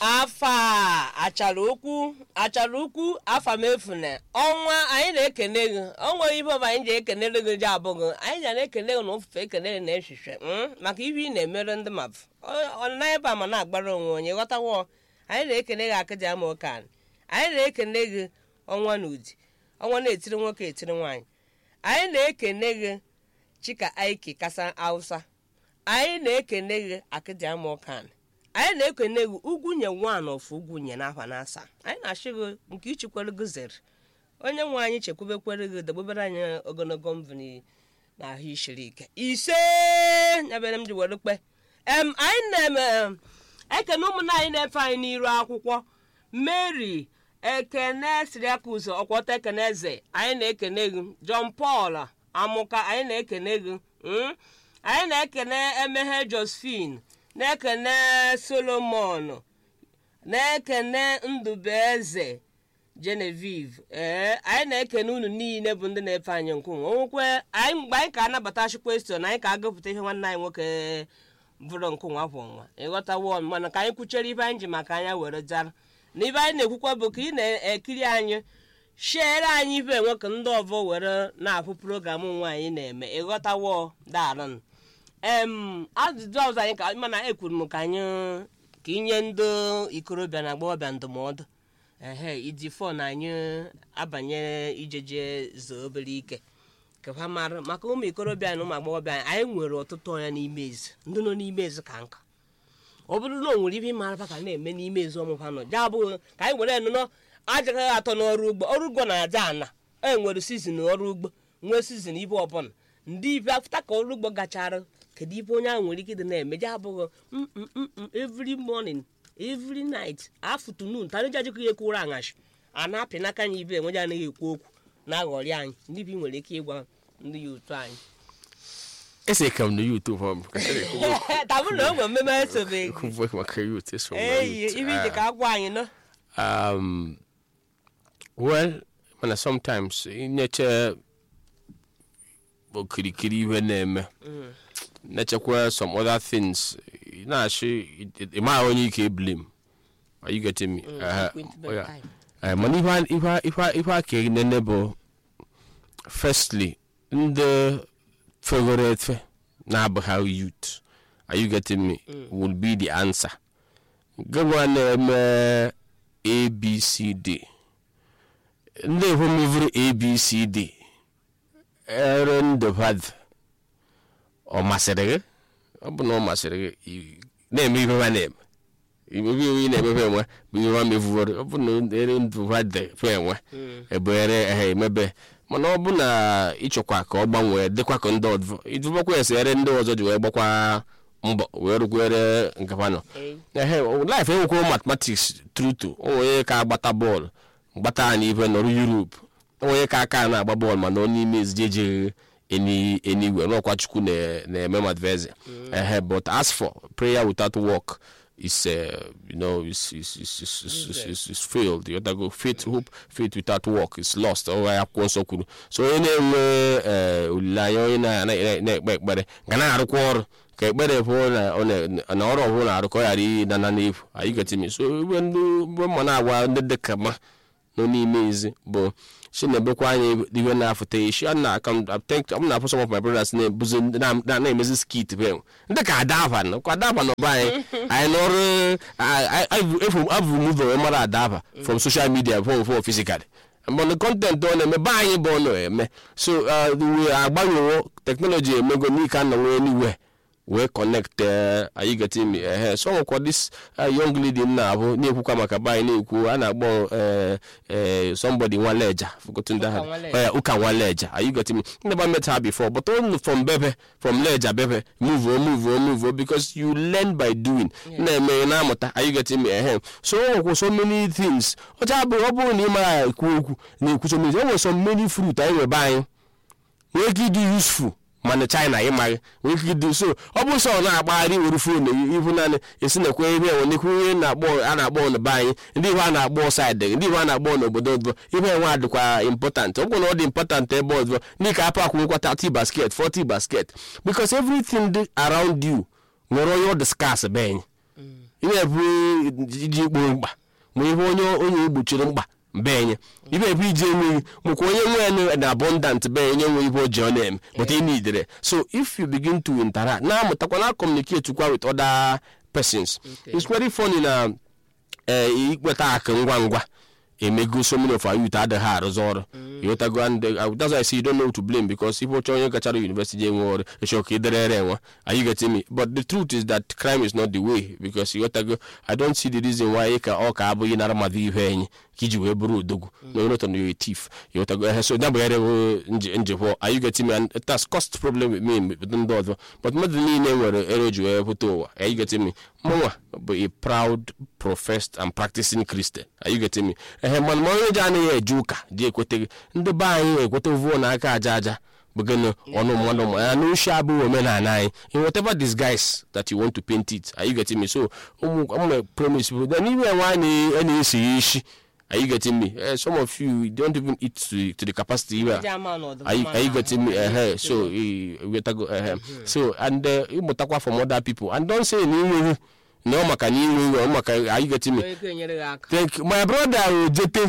afa a achara ukwu achara ukwu afa m efune ọnwa anyị na-ekene gị ọnwa ibe ọbụ anyị ji ekenere gị ji abụghị anyị ji na-ekene gị na ofufe ekenere na echiche mm, maka ibe ị na-emere ndị mmadụ ọnịna ebe a ma na-agbara onwe onye ghọtawo anyị na-ekene gị akịja ama ụka anyị anyị na-ekene gị ọnwa na udi ọnwa na-etiri nwoke etiri nwaanyị anyị na-ekene gị chika aiki kasa hausa anyị na-ekene gị akịja ama ụka anyị anyị na-ekene gị ugwu nye nwan of ugwu nye n'afa na asaa anyị na-achị gị nke ichikwere gị zere onye nwe anyị chekwabekwere gị debebere anyị ogologo mvuni na ahụ isiri ike ise nyabere m ji were kpe em anyị na-eme em, ekene ụmụnna anyị na-efe anyị n'iru akwụkwọ mary ekene siriakus ọkwọta ekene eze anyị na-ekene gị john paul amụka anyị na-ekene gị mm? anyị na-ekene emeghe josephine na-ekene solomon na-ekene ndụbụeze genevieve ee anyị na-ekene unu niile bụ ndị na-efe anyị nkwunwe onwekwe anyị mgbe anyị ka anabatachi kwestion anyị ka agụpụta ihe nwanne anyị nwoke bụrụ nkwunwa kwụ nwa ịghọtawo mana ka anyị kwuchere ibe anyị ji maka anya were jara na ibe anyị na-ekwukwa bụ ka ị na-ekiri anyị shiere anyị ibe enwe ka ndị ọzọ were na-afụ program nwa anyị na-eme ịghọtawo darụn em ajụjụ ọzọ anyị ka mana ekwuru m ka anyị ka inye ndị ikorobịa na agbọghọbịa ndụmọdụ ehe iji fon anyị abanye ijeje zoo obere ike ka ha mara maka ụmụ ikorobịa na ụmụ agbọghọbịa anyị anyị nwere ọtụtụ ọnya n'ime ezi ndị nọ n'ime ezi ka nka ọ bụrụ na o nwere ihe ịmara ka na-eme n'ime ezi ọmụfa nọ ja abụghị ka anyị were nnụnọ ajagaghị atọ n'ọrụ ugbo ọrụ ugbo na-aja ana e nwere sizin ọrụ ugbo nwee sizin ibe ọbụla ndị ibe afụta ka ọrụ ugbo gachara kedu ibe onye ahụ nwere ike ịdị na-eme ja abụghị "Mm, mm, mm, mm, every morning every night afternoon tarịja jikọ ya ekwuru aṅashi a na-apị n'aka anyị ibe enweja anaghị ekwu okwu na-aghọrị anyị ndị bi nwere ike ịgwa ndị ya otu anyị ese kam na youth hɔ tabụ na o nwere mmemme esobeghị kuvuka maka youth eso eyi ibe ije ka agwa anyị nọ um well mana sometimes inyeche okirikiri ihe na-eme nechekwa some other things ị na-achị ịma onye ike blame are you getting me Uh, oh, yeah. Eh, mana ihe a- ihe a- ihe a- ihe aka enene bụ firstly ndị fegoro efe na-abụghị youth are you getting me will be the answer gịnwa na-eme abcd ndị ehomevuru abcd ere ndụbadụ ọ masịrị gị ọ bụ na ọ masịrị gị ị- na-eme ihe ha na-eme imebe iwu ị na-emebe enwe bụ ihe ha mevuru ọ bụ na ere ndụbadụ fe enwe ebere ehe emebe mana ọ bụ na ịchọkwa ka ọ gbanwee dịkwa ka ndị ọzọ idubakwa esi ere ndị ọzọ ji wee gbakwa mbọ wee rukwere nkapa nọ ehe life enwekwa mathematics truto onye ka agbata bọọlụ gbata anyị ibe nọrụ europe onye ka aka na-agba bọọlụ mana ọ n'ime ezijeje enigwe n'ọkwa chukwu na- na-eme madveze ehe but as for prayer without work is uh, you know is is is is, is, is, is, is failed you go faith hope faith without work is lost ọ ya akwụkwọ nsọ kwuru so onye na-enwe eh, olileanya onye na- na- na-ekpe ekpere ga na-arụkwa ọrụ ka ekpere bụ na ọ na- na ọrụ ọbụla na-arụ ka ọ ghara ịdana n'efu anyị getimi so ibe ndị mgbe mma na-agwa ndị dịka ma nọ n'ime ezi bụ shi na-ebekwa anyị iwe na-afụta ishi a na-aka m na-afụ some of my brothers na-ebuzi na- na- na-emezi skit be ndị ka adava nọ kwa adava nọ be anyị anyị n'ọrụ abụ muve wee mara adava from social media from from physical but the content ọ na-eme be anyị bụ ọ na-eme so uh, we agbanwewo teknọlọji emego n'ike a na nwee anywhere wee connect uh, are you getting me uh, so nwekwa this uh, young lady m na-abụ na-ekwukwa maka be anyị na-ekwu a na-akpọ uh, uh, somebody nwaleja forgotten that Ụka Nwaleja. uh, ụka nwaleja are you getting me never met her before but only from bebe from leja bebe move on move on move on because you learn by doing na-eme na-amụta are you getting me ehem so o nwekwa so many things ọcha bụ ọ bụrụ na ị mara ekwu okwu na-ekwu so many o nwere so many fruit anyị nwebe anyị nwee ike ịdị useful mana china ịmaghị nwee ike ịdị so ọ bụ sọ ọ na-agbagharị were fon ibu naanị esi na ekwe ihe enwe nekwu ihe na-akpọ a na-akpọ n'be anyị ndị ihe a na-akpọ saịdị ndị ihe a na-akpọ n'obodo ọzọ ihe enwe adịkwa important ọ bụrụ na ọ dị important ebe ọzọ ndị ka apụ akwụnwekwa 30 basket 40 basket because everything dị around you nwere onye ọ discuss be anyị ị na-ebu iji ikpo mkpa ma ihe onye onye gbochiri mkpa benye ibe ebu iji enweghị mụkwa onye nwe na abundant be onye nwe ihe o ji ọ na-eme but ị nidere so if you begin to interact na-amụtakwa na communicate kwa with other persons Okay. it's very funny na ee ikweta akụ ngwa ngwa emego so many of our youth adịghị arụzi ọrụ ịghọtago and uh, that's why I say you don't know who to blame because ife ọchọ onye gachara university je enwe ọrụ ịchọ ka ịdịrịrị enwe are you getting me but the truth is that crime is not the way because ịghọtago I don't see the reason why ka ọ ka abụghị nara mmadụ ihe enyi ka iji wee bụrụ odogwu na onye nọtọ na yo tif ịghọtago ehe so nyabụgharị njikwa are you getting me and it has cost problem with me with ndị ọzọ but mmadụ niile nwere ere o ji wee pụta ụwa are you getting me mụnwa bụ a proud professed and practicing Christian are you getting me ehe mana ma onye ji anaghị eje ụka ji ekweteghị ndị be anyị ekweta vuo na aka aja aja bụgịnị ọnụ mmadụ ma ya na uche abụghị omenala anyị in whatever disguise that you want to paint it are you getting me so ụmụ ụmụ promise bụ na n'ime enwe anyị a na-esi ya isi are you getting me Eh, some of you don't even eat to, to the capacity you are Ndị ama na ọdụm are you, ama are you na getting me ahụ. uh, so uh, wetago uh, so and uh, ịmụtakwa from other people and don't say na inweghị na ọ maka na inweghị ọ maka are you getting me Onye ike enyere gị aka Thank you. my brother ojete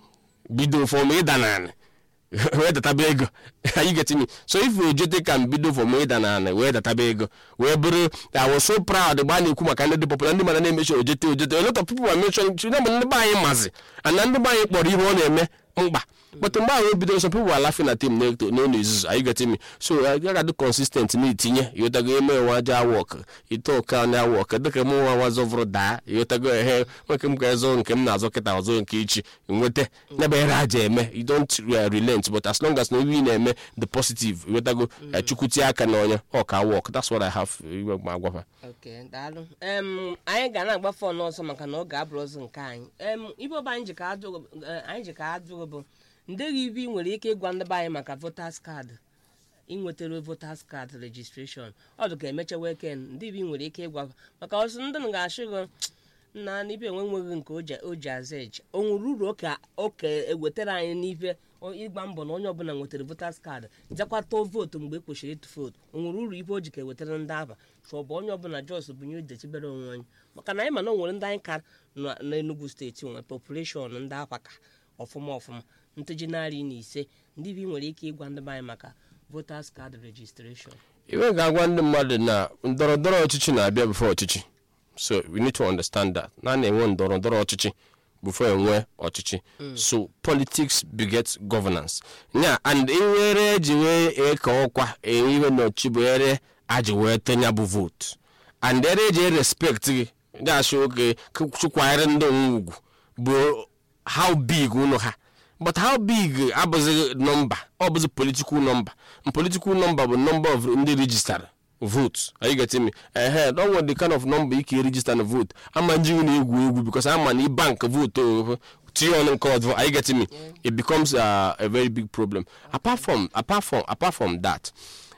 bido from ịda n'anị wee databa ego are you getting me so if ojete can bido from ịda n'anị wee databa ego wee bụrụ i was so proud mgbe a na-ekwu maka ndị dị popular ndị mana na-emechi ojete ojete a lot of people are mentioning children but ndị be anyị mazi and na ndị be anyị kpọrọ ihe ọ na-eme mkpa but mgbe ahụ o bidoro some people were laughing at him n'eto- n'ụlọ izuzu are you getting me so I gotta consistent na-etinye ịghọtago eme nwa aja work ite ọka na work dịka m nwa nwa zọvụrụ daa ịghọtago ehe nwoke m ga-ezọ nke m na-azọ kịta ọzọ nke ichi nweta nyebe ere aja eme you don't uh, relent but as long as na ebe ị na-eme the positive ịghọtago eh, chukwutie aka na onye ọ ka work that's what I have iwe ma agwafa ok daalụ em anyị ga na-agbafe ọnụ ọzọ maka na oge abụrụ ọzọ nke anyị em ibe ọba anyị ji ka ajụ eh, anyị ji ka ajụ bụ ndeghị ibe ị nwere ike ịgwa ndị be anyị maka voters card inwetara voters card registration ọ dị ka emecha weken ndị ibe ị nwere ike ịgwa maka ọsọ ndị m ga-achị gị na n'ibe enwe nweghị nke o ji- o ji aza eji o nwere uru ka oke ewetara anyị n'ife o- ịgba mbọ na onye ọbụla nwetara voters card jakwa tụọ vootu mgbe e kwesịrị ịtụ vootu o nwere uru ife o ji ka ewetara ndị aba chụọ bụ onye ọbụla jos bunye dechibere onwe anyị maka na anyị ma na o nwere ndị anyị ka na- n'Enugu steeti nwere population ndị akwa ka ọfụma ọfụma nteji narị na ise ndị bi nwere ike ịgwa ndị be anyị maka voters card registration iwe ga-agwa ndị mmadụ na ndọrọ ndọrọ ọchịchị na-abịa before ọchịchị so we need to understand that na na-enwe ndọrọ ndọrọ ọchịchị before enwe ọchịchị so politics begets governance nya and iwere eji wee eke ọkwa iwe n'ọchị bụ ere aji wee tenya bụ vote and ere eji respect gị ndị achị oke chụkwanyere ndị onwe ugwu bụ how big ụlọ ha but how big abụghị nọmba ọ bụzi political number and political number bụ number of ndị register votes are you getting me ehe don't want the kind of number ike register na vote ama njiwu na egwu egwu because ama na bank vote o tinye ọnụ nke ọzọ are you getting me it becomes uh, a very big problem apart from apart from apart from that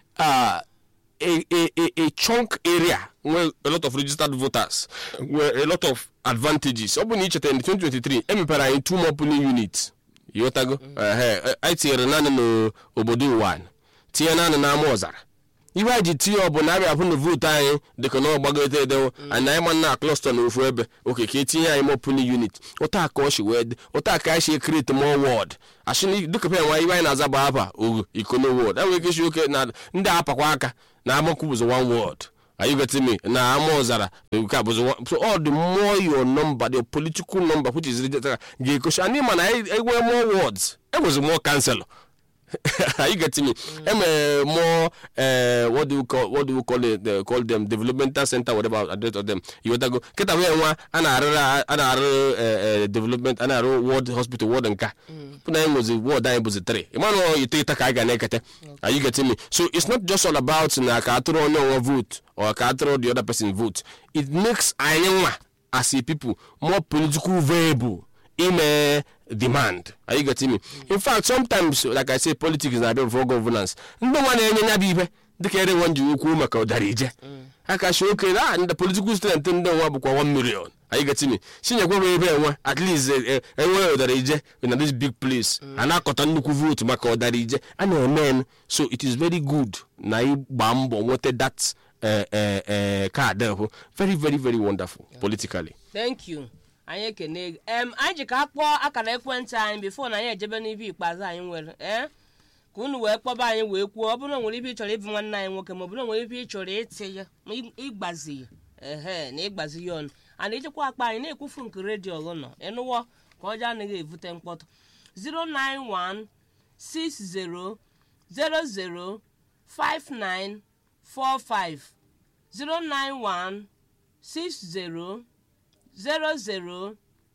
uh, a, a, a, a chunk area where a lot of registered voters where a lot of advantages ọ bụ na icheta in 2023 emepere anyị two more polling units ịghọtago ehe anyị tinyere naanị n'obodo ụwa tinye naanị n'ama ọzara ihe anyị ji tinye ọ bụ na abịa hụ na vootu anyị dịka na ọgbagote edewo and anyị ma na klọsta na ofu ebe oke ka etinye anyị more polling unit ụta ka ọ shi wee dị ụta ka anyị shi create more ward ashịna dịka pe nwa ihe anyị na-aza bụ apa ogo ikono ward enwere ike shi oke na ndị apakwa aka na amakwu bụzi one ward are you getting me na ama ọzara nke a bụzi one so all the more your number the political number which is registered ga-ekochi and ịma na anyị enwee more wards enwezi more councillor are you getting me? Mm. Uh, more uh, what do you call what do you call it? Uh, call them developmental center, whatever address of them. You want to go? Kita we nwa ana arụ ana arụ development ana arụ ward hospital ward nka. Puna anyị was ward anyị bụzi three. Ịmanụ ite ita ka anyị ga na-ekete. Are you getting me? So it's not just all about na ka atụrụ onye nwa vote or ka atụrụ the other person vote. It makes anyị nwa as a people more political viable. ime demand are you getting me in fact sometimes like i say politics na-abịa before governance ndị nwa na-enye nya bụ ihe dịka ere nwa nji ukwu maka ụdara ije aka shi oke na ndị political student ndị nwa bụkwa 1 million are you getting me chinyekwa bụ ebe enwe at least enwe ụdara ije na this big place a na-akọta nnukwu vote maka ụdara ije a na-eme so it is very good na ịgba mbọ nweta that eh, eh, eh, kaadị bụ very very very wonderful politically thank you anyị ekene gị em anyị ji ka a kpọọ akara ekwentị anyị bifo na anyị ejebe n'ibe ikpeazụ anyị nwere ee ka unu wee kpọba anyị wee kwuo ọ bụrụ na o nwere ibe ị chọrọ ịbụ nwanne anyị nwoke ma ọ bụrụ na o nwere ibe ị chọrọ ịtị ya ma ị- ịgbazi ya ehe na ịgbazi ya ọnụ ana ijikwa akpa anyị na-ekwufu nke redio ọgụ nọ ịnụwọ ka ọjọọ anaghị evute mkpọtụ 091 60 00 5945 091 60 00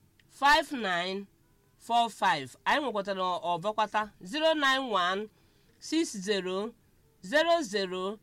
5945 anyị nwekwatara ọbọkwata 091 60 00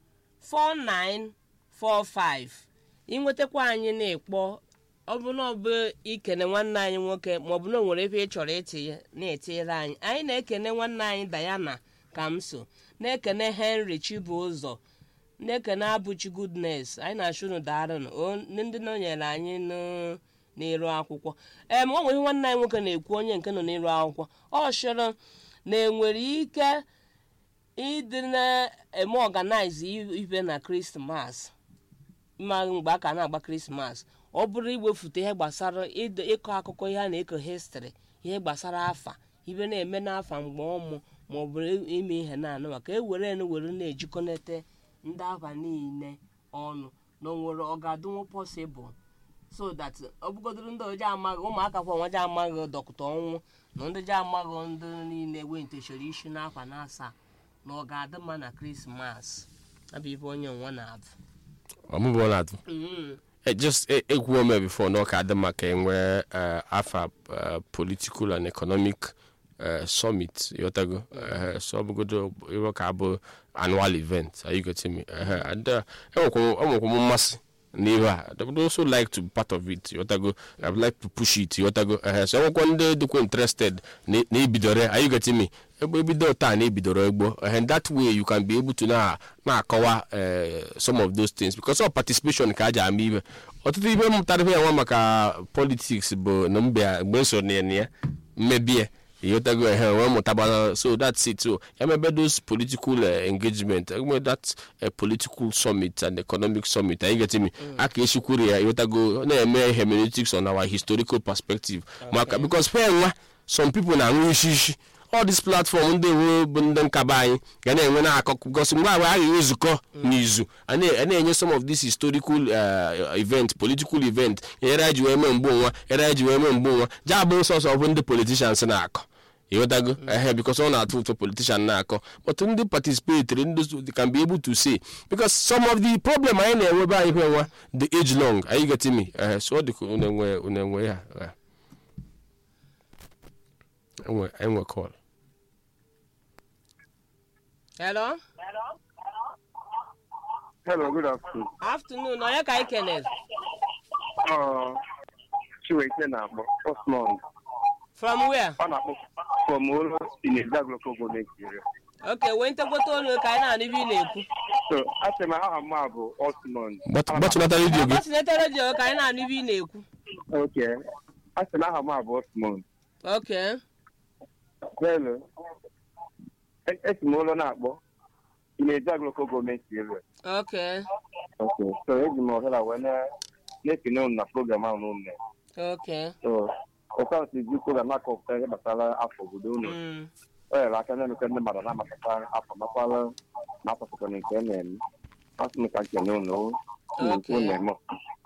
4945 ịnwetakwa anyị na-ekpọ ọ bụ na ọ bụ ikene nwanne anyị nwoke maọbụ na o nwere ebe ị chọrọ itinye na-etinyere anyị anyị na-ekene nwanne anyị Diana Kamso na-ekene Henry Chibụzọ na-ekene Abụchi Goodness anyị na-achụ unu daarụnụ O- ndị nọnyere anyị nụ- n'iru akwụkwọ ee ma ọ nwere ihe nwanne anyị nwoke na-ekwu onye nke nọ n'iru akwụkwọ ọ chọrọ na enwere ike ịdị na-eme ọganaiz ibe na krismas ma mgbe a ka na-agba krismas ọ bụrụ iwefute ihe gbasara ịdọ- ịkọ akụkọ ihe a na-eko histri ihe gbasara afa ibe na-eme n'afa mgbe ọmụ ma ọ bụ ime ihe na-anụ maka ewere enu were na-ejikọnata ndị afa niile ọnụ na o nwere ọ ga-adịnwu pọsịbụl so that ọ bụgodoro ndị oji amaghị ụmụaka kwa nwa ji amaghị dọkịta ọnwụ na ndị ji amaghị ndị niile wentechara isi n'akwa na asaa na ọ ga-adị mma na krismas abụ ibe onye nwa na-abụ ọmụbụ na-atụ Mhm. Eh, just eh, ekwuo me before na ọ ka adị maka enwe eh, afa eh, political and economic eh, summit yotago eh, so ọ bụgodo iwe ka abụ annual event are you getting me Eh, and eh, enwekwa m mmasị n'ihe a I would also like to be part of it yotago I would like to push it yotago eh, so enwekwa ndị dịkwa interested na na ebidore are you getting me egbe ebido taa na ebidoro egbo and that way you can be able to na na-akọwa eh, some of those things because of participation ka a ji ama ibe ọtụtụ ibe mụtara ibe nwa maka politics bụ na mbe mgbe so na ya mmebie ịghọtago ehe wee mụtabana so that's it so emebe those political uh, engagement emebe that uh, political summit and economic summit anyị get me aka esikwuru ya ịghọtago na-eme hermeneutics on our historical perspective maka because fe nwa some people na-aṅụ isi isi all this platform ndị nwe bụ ndị nkaba anyị ga na-enwe na-akọ gosi mgbe agba aghaghị nzukọ n'izu a na- a na-enye some of this historical uh, event political event nyere anyị ji wee mee mgbe nwa nyere anyị ji wee mee mgbe nwa ji abụ sọsọ bụ ndị politicians na-akọ ịghọtago ehe because ọ na-atụ ụtọ politician na-akọ but ndị participatory ndị so- they can be able to say because some of the problem anyị na-enwebe anyị hwe nwa the age long anyị get me ehe so ọ dị ka unu enwe unu enwe ya eh. enwe enwe call hello Hello, good afternoon. afternoon onye ka anyị kenere Uh, Chiwete na-akpọ Osmond. from where Ọ na-akpọ from Olo in Ezaglo Kogo Nigeria. ok wee ntegbota olu ka anyị na-anụ ibe ị na-ekwu So, asị m aha m a bụ Osmond. Gbatu- gbatụnata redio gị gbatinete redio ka anyị na-anụ ibe ị na-ekwu Okay. Asị m aha m a bụ Osmond. ok Hello. E- Esi m Olo na-akpọ in Ezaglo Kogo Nigeria. ok Okay. So, eji m ohere wee na- na-ekene unu na program ahụ unu mere. ok So, ụka si ji program akọpụta ihe gbasara afọ obodo unu. Mm. o nyere aka na-emekọ ndị mmadụ na-amapụta afọ makwala na afọ pụtara nke a na-eme asị m ka nkene unu Okay. unu eme